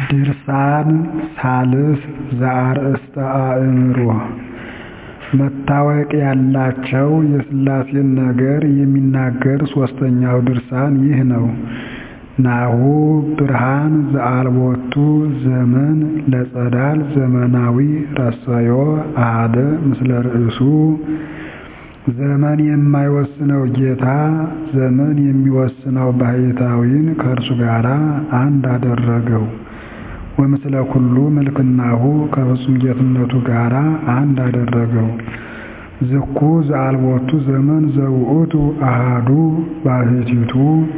ድርሳን ሳልስ ዘአርእስተ አእምሮ መታወቅ ያላቸው የሥላሴን ነገር የሚናገር ሦስተኛው ድርሳን ይህ ነው። ናሁ ብርሃን ዘአልቦቱ ዘመን ለጸዳል ዘመናዊ ረሰዮ አሐደ ምስለ ርእሱ ዘመን የማይወስነው ጌታ ዘመን የሚወስነው ባሕታዊን ከእርሱ ጋር አንድ አደረገው። ወምስለ ኩሉ ምልክናሁ ከፍጹም ጌትነቱ ጋር አንድ አደረገው። ዝኩ ዘአልቦቱ ዘመን ዘውእቱ አሐዱ ባሕቲቱ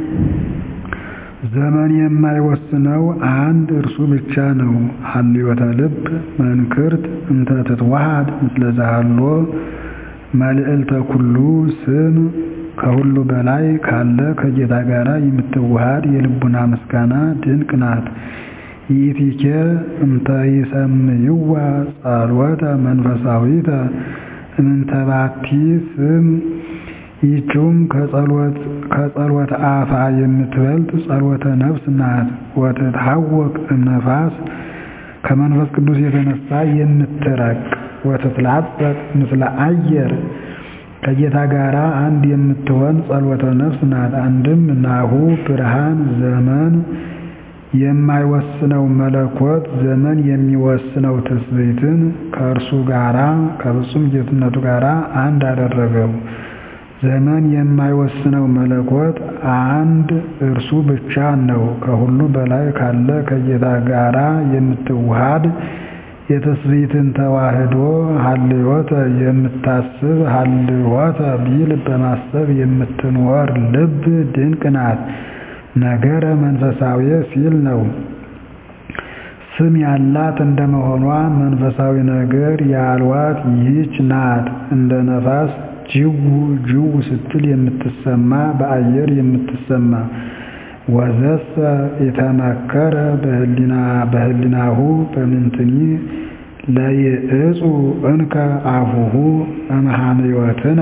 ዘመን የማይወስነው አንድ እርሱ ብቻ ነው። ሀልዮተ ልብ መንክርት እንተ ትትዋሃድ ምስለ ዘሃሎ መልዕልተ ኩሉ ስም ከሁሉ በላይ ካለ ከጌታ ጋር የምትዋሃድ የልቡና ምስጋና ድንቅ ናት። ይእቲኬ እንተ ይሰምይዋ ጸሎተ መንፈሳዊተ እምንተባቲ ስም ይህችውም ከጸሎተ አፋ የምትበልጥ ጸሎተ ነፍስ ናት። ወትትሐወቅ እምነፋስ ከመንፈስ ቅዱስ የተነሳ የምትረቅ ወትትላጸቅ ምስለ አየር ከጌታ ጋር አንድ የምትሆን ጸሎተ ነፍስ ናት። አንድም ናሁ ብርሃን ዘመን የማይወስነው መለኮት ዘመን የሚወስነው ትስብእትን ከእርሱ ጋራ ከፍጹም ጌትነቱ ጋር አንድ አደረገው። ዘመን የማይወስነው መለኮት አንድ እርሱ ብቻ ነው። ከሁሉ በላይ ካለ ከጌታ ጋራ የምትዋሃድ የትስብእትን ተዋህዶ ሀልዮተ የምታስብ ሀልዮተ ቢል በማሰብ የምትኖር ልብ ድንቅ ናት። ነገረ መንፈሳዊ ሲል ነው። ስም ያላት እንደመሆኗ መንፈሳዊ ነገር ያልዋት ይህች ናት። እንደ ነፋስ ጅው ጅው ስትል የምትሰማ በአየር የምትሰማ ወዘሰ የተመከረ በህሊናሁ በምንትኒ ለይእፁ እንከ አፉሁ እምሃምዮትነ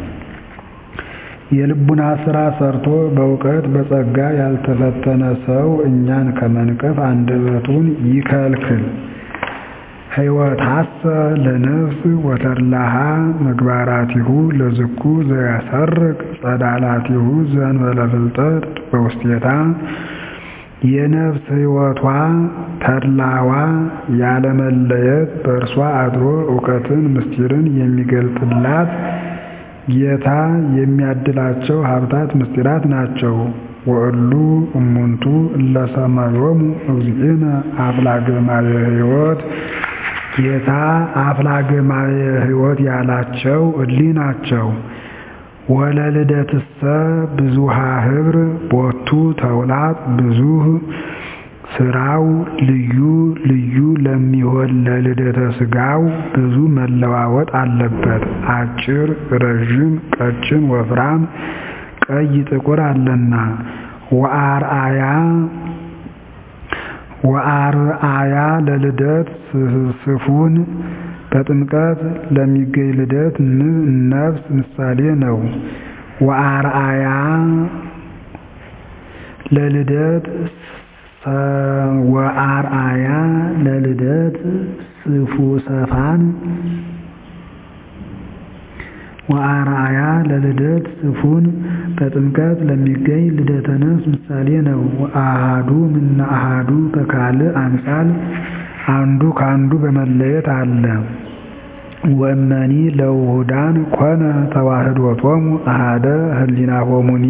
የልቡና ሥራ ሰርቶ በእውቀት በጸጋ ያልተፈተነ ሰው እኛን ከመንቀፍ አንደበቱን ይከልክል። ሕይወታሰ ለነፍስ ወተድላሃ ምግባራቲሁ ለዝኩ ዘያሰርቅ ጸዳላቲሁ ዘእንበለ ፍልጠት በውስቴታ የነፍስ ሕይወቷ ተድላዋ ያለመለየት በእርሷ አድሮ እውቀትን ምስጢርን የሚገልጥላት ጌታ የሚያድላቸው ሀብታት ምስጢራት ናቸው። ወእሉ እሙንቱ እለሰማዮሙ እግዚእነ አፍላገ ማየ ሕይወት ጌታ አፍላገ ማየ ሕይወት ያላቸው እሊ ናቸው። ወለልደትሰ ብዙሃ ኅብር ቦቱ ተውላጥ ብዙህ ስራው ልዩ ልዩ ለሚሆን ለልደተ ሥጋው ብዙ መለዋወጥ አለበት። አጭር፣ ረዥም፣ ቀጭን፣ ወፍራም፣ ቀይ፣ ጥቁር አለና ወአርአያ ወአርአያ ለልደት ስፉን በጥምቀት ለሚገኝ ልደት ነፍስ ምሳሌ ነው። ወአርአያ ለልደት ወአርአያ ለልደት ስፉ ሰፋን ወአርአያ ለልደት ስፉን በጥምቀት ለሚገኝ ልደተ ነፍስ ምሳሌ ነው። አሃዱ ምነ አሃዱ በካልእ አምሳል አንዱ ከአንዱ በመለየት አለ። ወእመኒ ለውሁዳን ኮነ ተዋህዶቶሙ አሃደ ህሊናሆሙኒ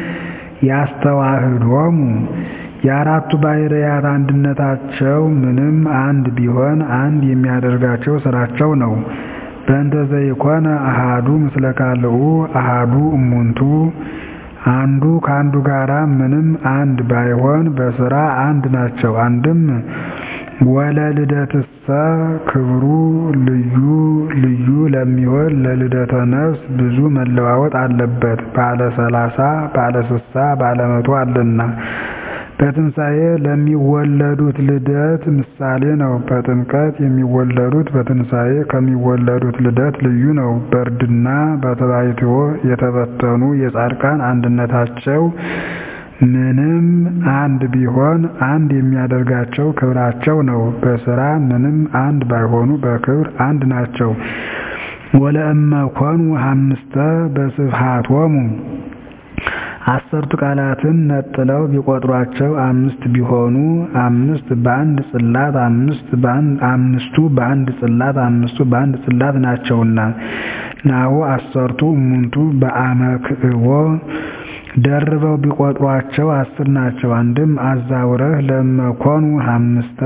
ያስተዋህዶሙ የአራቱ ባሕርያት አንድነታቸው ምንም አንድ ቢሆን አንድ የሚያደርጋቸው ስራቸው ነው። በእንተ ዘይኮነ አሃዱ ምስለ ካልኡ አሃዱ እሙንቱ አንዱ ከአንዱ ጋራ ምንም አንድ ባይሆን በስራ አንድ ናቸው። አንድም ወለልደትሰ ክብሩ ልዩ ልዩ ለሚሆን ለልደተ ነፍስ ብዙ መለዋወጥ አለበት። ባለ ሰላሳ ባለ ስሳ ባለ መቶ አለና በትንሣኤ ለሚወለዱት ልደት ምሳሌ ነው። በጥምቀት የሚወለዱት በትንሣኤ ከሚወለዱት ልደት ልዩ ነው። በእርድና በተባይትዎ የተበተኑ የጻድቃን አንድነታቸው ምንም አንድ ቢሆን አንድ የሚያደርጋቸው ክብራቸው ነው። በሥራ ምንም አንድ ባይሆኑ በክብር አንድ ናቸው። ወለእመ ኮኑ ሐምስተ በስብሐቶሙ አሰርቱ ቃላትን ነጥለው ቢቆጥሯቸው አምስት ቢሆኑ አምስት በአንድ ጽላት አምስቱ በአንድ ጽላት አምስቱ በአንድ ጽላት ናቸውና ናሁ አሰርቱ እሙንቱ በአመክዕቦ ደርበው ቢቆጥሯቸው አስር ናቸው። አንድም አዛውረህ ለመኮኑ ሐምስተ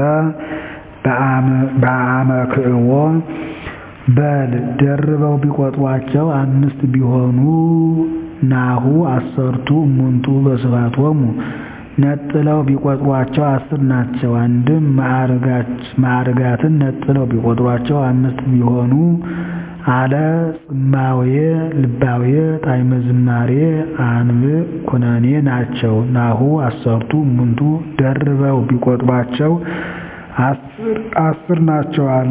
በአመክዕቦ በል ደርበው ቢቆጥሯቸው አምስት ቢሆኑ ናሁ አሰርቱ እሙንቱ በስብሐቶሙ ነጥለው ቢቆጥሯቸው አስር ናቸው። አንድም ማዕርጋትን ነጥለው ቢቆጥሯቸው አምስት ቢሆኑ አለ ጽማዌ ልባዌ ጣዕመ ዝማሬ አንብዕ ኩነኔ ናቸው። ናሁ አሰርቱ እሙንቱ ደርበው ቢቆጥሯቸው አስር ናቸው አለ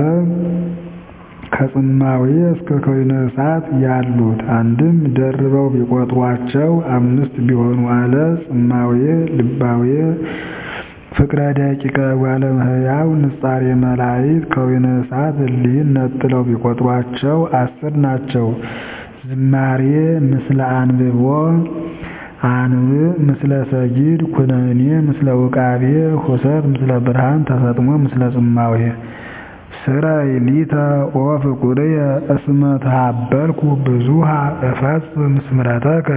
ከጽማዌ እስከ ከዊነ እሳት ያሉት አንድም ደርበው ቢቆጥሯቸው አምስት ቢሆኑ አለ ጽማዌ ልባዌ ፍቅረ ደቂቀ ጓለ እመሕያው ንጻሬ መላእክት ከዊነ እሳት እሊህን ነጥለው ቢቆጥሯቸው አስር ናቸው። ዝማሬ ምስለ አንብቦ አንብዕ ምስለ ሰጊድ ኩነኔ ምስለ ውቃቤ ሁሰት ምስለ ብርሃን ተሰጥሞ ምስለ ጽማዌ ስረይ ሊተ ኦ ፍቁርየ እስመ ተሃበልኩ ብዙሃ እፈጽም ስምረተከ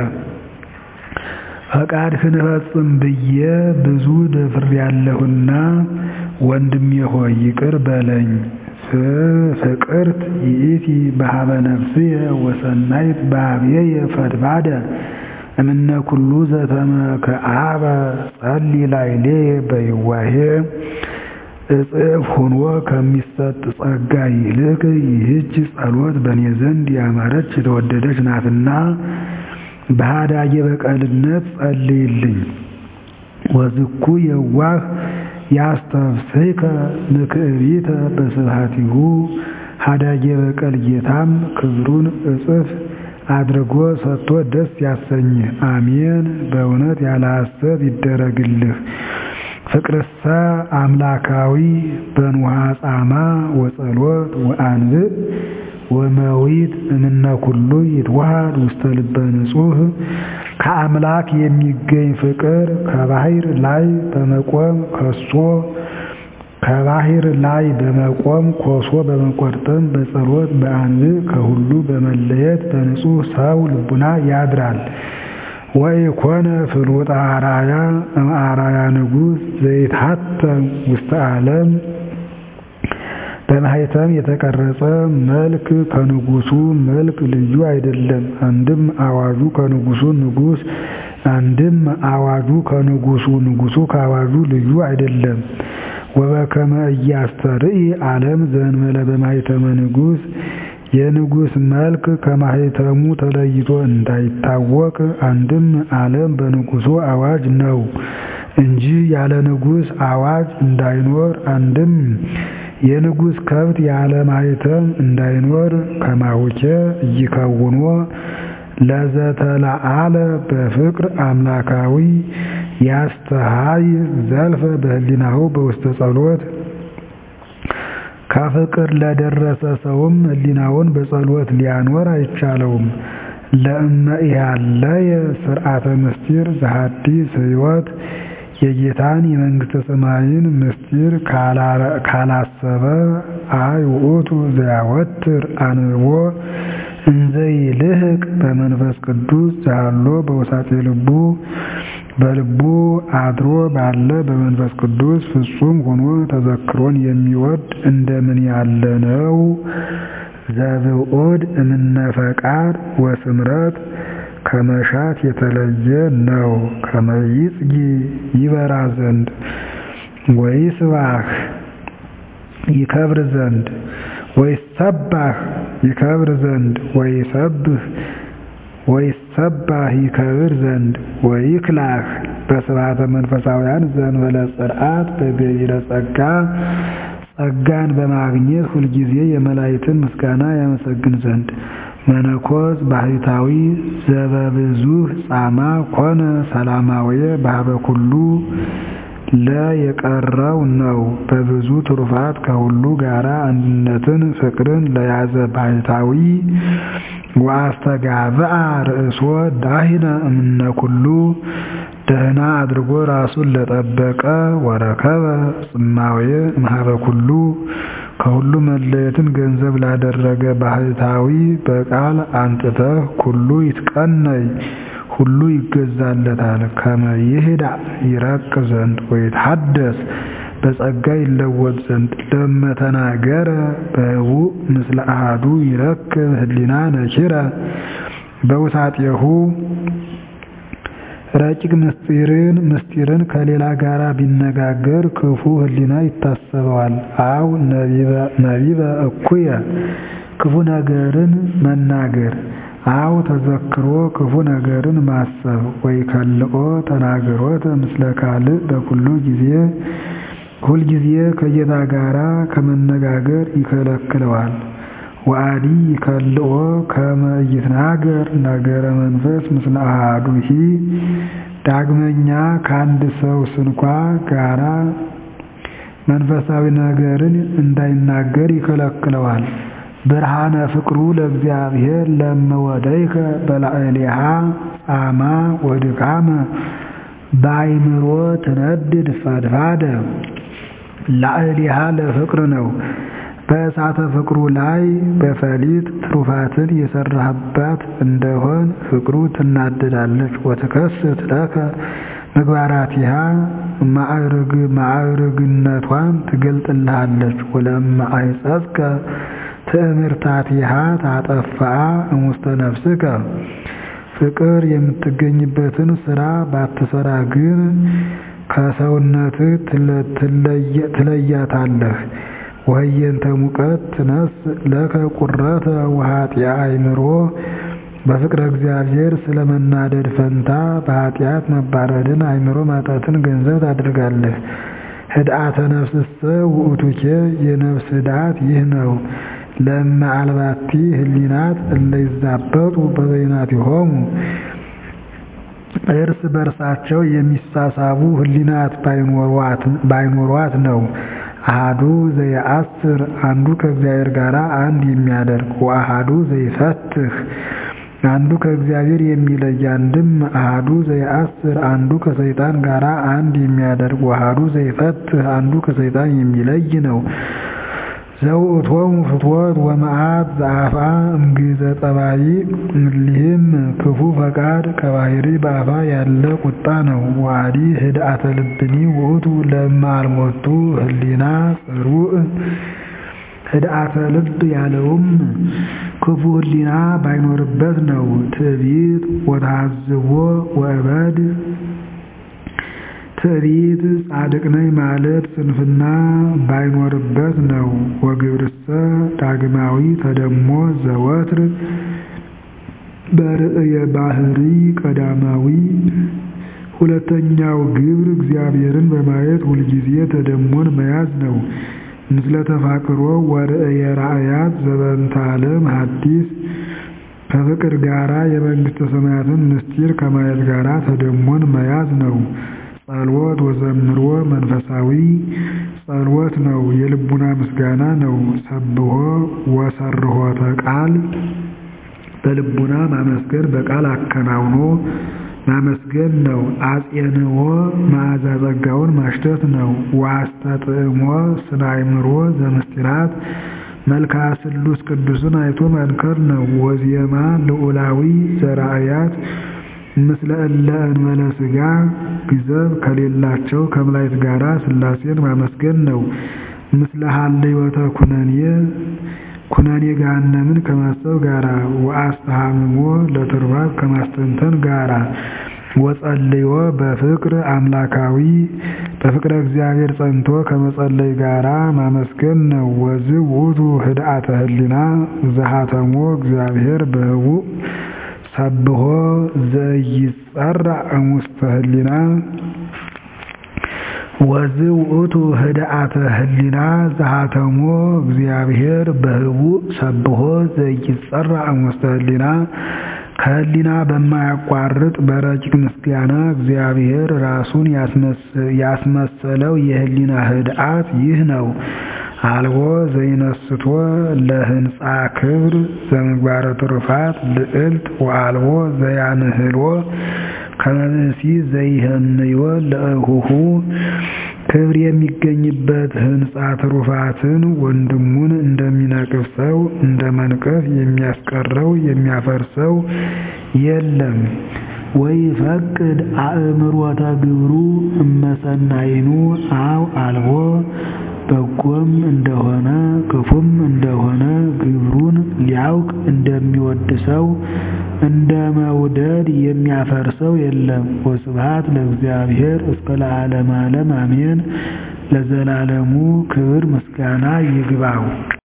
ፈቃድህን እፈጽም ብዬ ብዙ ደፍሬያለሁና ወንድሜ ሆይ ይቅር በለኝ። ፍቅርት ይእቲ በሀበ ነፍስየ ወሰናይት በኀቤየ ፈድፋደ እምነ ኩሉ ዘተመክዓበ ጸሊ ላዕሌየ በይዋሄ እጽፍ ሆኖ ከሚሰጥ ጸጋ ይልቅ ይህች ጸሎት በእኔ ዘንድ ያማረች የተወደደች ናትና በሃዳጌ በቀልነት ጸልይልኝ። ወዝኩ የዋህ ያስተፍስሕከ ምክዕቢተ በስብሐቲሁ ሃዳጌ በቀል ጌታም ክብሩን እጽፍ አድርጎ ሰጥቶ ደስ ያሰኝህ። አሜን። በእውነት ያለ ሐሰት ይደረግልህ። ፍቅርሰ አምላካዊ በንውሃ ጻማ ወጸሎት ወአንብዕ ወመዊት እምነ ኩሉ ይትወሃድ ውስተ ልበ ንጹሕ ከአምላክ የሚገኝ ፍቅር ከባህር ላይ በመቆም ከሶ ከባህር ላይ በመቆም ኮሶ በመቆርጠም በጸሎት በአንብዕ ከሁሉ በመለየት በንጹሕ ሰው ልቡና ያድራል። ወኢኮነ ፍሉጠ አርአያ እምአርአያ ንጉሥ ዘይትሐተም ውስተ ዓለም በማኅተም የተቀረጸ መልክ ከንጉሡ መልክ ልዩ አይደለም። አንድም አዋጁ ከንጉሡ ንጉሥ አንድም አዋጁ ከንጉሡ ንጉሡ ከአዋጁ ልዩ አይደለም። ወበከመ ኢያስተርኢ ዓለም ዘእንበለ በማኅተመ ንጉሥ የንጉሥ መልክ ከማኅተሙ ተለይቶ እንዳይታወቅ አንድም ዓለም በንጉሡ አዋጅ ነው እንጂ ያለ ንጉሥ አዋጅ እንዳይኖር አንድም የንጉሥ ከብት ያለ ማኅተም እንዳይኖር ከማሁኬ ኢይከውኖ ለዘተለዓለ በፍቅር አምላካዊ ያስተሃይ ዘልፈ በህሊናሁ በውስተ ጸሎት ከፍቅር ለደረሰ ሰውም ህሊናውን በጸሎት ሊያኖር አይቻለውም። ለእመ ኢሃለየ ስርዓተ ምስጢር ዘሐዲስ ሕይወት የጌታን የመንግሥተ ሰማይን ምስጢር ካላሰበ አይ ውእቱ ዘያወትር አንብቦ እንዘይልህቅ በመንፈስ ቅዱስ ዛሎ በውሳጤ ልቡ በልቡ አድሮ ባለ በመንፈስ ቅዱስ ፍጹም ሆኖ ተዘክሮን የሚወድ እንደምን ያለ ነው? ዘብዑድ እምነ ፈቃድ ወስምረት ከመሻት የተለየ ነው። ከመይጽጊ ይበራ ዘንድ ወይስባህ ይከብር ዘንድ ወይሰባህ ይከብር ዘንድ ወይሰብህ ወይሰባህ ይከብር ዘንድ ወይክላህ በስብሐተ መንፈሳውያን ዘእንበለ ጽርዓት በገቢረ ጸጋ ጸጋን በማግኘት ሁልጊዜ የመላእክትን ምስጋና ያመሰግን ዘንድ መነኮስ ባህታዊ ዘበብዙህ ጻማ ኮነ ሰላማዊ ባህበ ኩሉ ለ የቀረው ነው። በብዙ ትሩፋት ከሁሉ ጋራ አንድነትን ፍቅርን ለያዘ ባህታዊ ወአስተጋብአ ርእሶ ዳሂነ እምነ ኩሉ ደህና አድርጎ ራሱን ለጠበቀ ወረከበ ጽማዌ እምኀበ ኩሉ ከሁሉ መለየትን ገንዘብ ላደረገ ባህታዊ በቃል አንጥተህ ኩሉ ይትቀነይ ሁሉ ይገዛለታል። ከመ ይህዳ ይረቅ ዘንድ ወይትሐደስ በጸጋ ይለወጥ ዘንድ ለመተናገረ በህቡዕ ምስለ አሐዱ ይረክብ ህሊና ነኪረ በውሳጤሁ ረቂቅ ምስጢርን ምስጢርን ከሌላ ጋር ቢነጋገር ክፉ ህሊና ይታሰበዋል። አው ነቢበ እኩየ ክፉ ነገርን መናገር አው ተዘክሮ ክፉ ነገርን ማሰብ ወይ ከልኦ ተናግሮት ምስለ ካልእ በኩሉ ጊዜ ሁልጊዜ ከጌታ ጋራ ከመነጋገር ይከለክለዋል። ወአዲ ይከልኦ ከመ ኢይትናገር ነገረ መንፈስ ምስለ አሐዱሂ ዳግመኛ ከአንድ ሰው ስንኳ ጋራ መንፈሳዊ ነገርን እንዳይናገር ይከለክለዋል። ብርሃነ ፍቅሩ ለእግዚአብሔር ለመወደይከ በላዕሌሃ ጻማ ወድካመ በአይምሮ ትነድድ ፈድፋደ ላዕሌሃ ለፍቅር ነው። በእሳተ ፍቅሩ ላይ በፈሊጥ ትሩፋትን የሰራህባት እንደሆን ፍቅሩ ትናደዳለች። ወትከስት ለከ ምግባራቲሃ ማዕርግነቷን ትገልጥልሃለች። ወለማ አይጸጽከ ትእምርታቲሃ ታጠፋአ እሙስተ ነፍስከ ፍቅር የምትገኝበትን ስራ ባትሰራ ግን ከሰውነትህ ትለያታለህ። ወህየንተ ሙቀት ትነስ ለከ ቁረተ ወኃጢአ አእምሮ በፍቅረ እግዚአብሔር ስለመናደድ ፈንታ በኃጢአት መባረድን አእምሮ ማጣትን ገንዘብ ታደርጋለህ። ህድአተ ነፍስሰ ውእቱኬ የነፍስ ህድአት ይህ ነው። ለእመ አልባቲ ህሊናት እለ ይዛበጡ በበይናቲሆሙ እርስ በርሳቸው የሚሳሳቡ ህሊናት ባይኖሯት ነው። አሃዱ ዘየአስር አንዱ ከእግዚአብሔር ጋር አንድ የሚያደርግ ወአሃዱ ዘይፈትህ አንዱ ከእግዚአብሔር የሚለይ አንድም አሃዱ ዘየአስር አንዱ ከሰይጣን ጋር አንድ የሚያደርግ ወአሃዱ ዘይፈትህ አንዱ ከሰይጣን የሚለይ ነው። ዘውእቶሙ ፍትወት ወመዓት ዘአፋ እምግዘ ጠባይ እሊህም ክፉ ፈቃድ ከባህሪ በአፋ ያለ ቁጣ ነው። ዋዲ ህድአተ ልብኒ ውእቱ ለእመ አልሞቱ ህሊና ጽሩዕ ህድአተ ልብ ያለውም ክፉ ህሊና ባይኖርበት ነው። ትዕቢት ወተሐዝቦ ወእበድ ትዕቢት ጻድቅ ነኝ ማለት ስንፍና ባይኖርበት ነው። ወግብርሰ ዳግማዊ ተደሞ ዘወትር በርእየ ባህሪ ቀዳማዊ ሁለተኛው ግብር እግዚአብሔርን በማየት ሁልጊዜ ተደሞን መያዝ ነው። ምስለ ተፋቅሮ ወርእየ ራእያት ዘበንተ ዓለም ሐዲስ ከፍቅር ጋራ የመንግሥተ ሰማያትን ምስጢር ከማየት ጋራ ተደሞን መያዝ ነው። ጸልወት ወዘምሮ መንፈሳዊ ጸልወት ነው፣ የልቡና ምስጋና ነው። ሰብሖ ወሰርሖተ ቃል በልቡና ማመስገን በቃል አከናውኖ ማመስገን ነው። አጼንዎ መዓዛ ጸጋውን ማሽተት ነው። ወአስተጥዕሞ ስነ አእምሮ ዘምስጢራት መልክዓ ስሉስ ቅዱስን አይቶ መንከር ነው። ወዜማ ልዑላዊ ዘራእያት ምስለ እለ እንበለ ሥጋ ግዘብ ከሌላቸው ከመላእክት ጋራ ሥላሴን ማመስገን ነው። ምስለ ሀልዮተ ኩነኔ ኩነኔ ገሃነምን ከማሰብ ጋራ ወአስተሃምሞ ለትሩፋት ከማስተንተን ጋራ ወጸልዮ በፍቅር አምላካዊ በፍቅረ እግዚአብሔር ጸንቶ ከመጸለይ ጋራ ማመስገን ነው። ወዝ ውእቱ ህድአተ ህሊና ዘሃተሞ እግዚአብሔር በህቡዕ ሰብሖ ዘኢይጸራ እሙስተ ህሊና ወዝውእቱ ህድአተ ህሊና ዘሃተሞ እግዚአብሔር በህቡእ ሰብሖ ዘይጸራእ እምውስተ ህሊና ከህሊና በማያቋርጥ በረቂቅ ምስጋና እግዚአብሔር ራሱን ያስመሰለው የህሊና ህድአት ይህ ነው። አልቦ ዘይነስቶ ለህንፃ ክብር ዘምግባረ ትሩፋት ልዕልት ወአልቦ ዘያንህልዎ ከመብእሲ ዘይህንዮ ለእሁሁ ክብር የሚገኝበት ህንፃ ትሩፋትን ወንድሙን እንደሚነቅፍ ሰው እንደ መንቀፍ የሚያስቀረው የሚያፈርሰው የለም። ወይፈቅድ አእምሮተ ግብሩ እመሰናይኑ አው አልቦ በጎም እንደሆነ ክፉም እንደሆነ ግብሩን ሊያውቅ እንደሚወድ ሰው እንደ መውደድ የሚያፈርሰው የለም። ወስብሐት ለእግዚአብሔር እስከ ለዓለመ ዓለም አሜን። ለዘላለሙ ክብር ምስጋና ይግባው።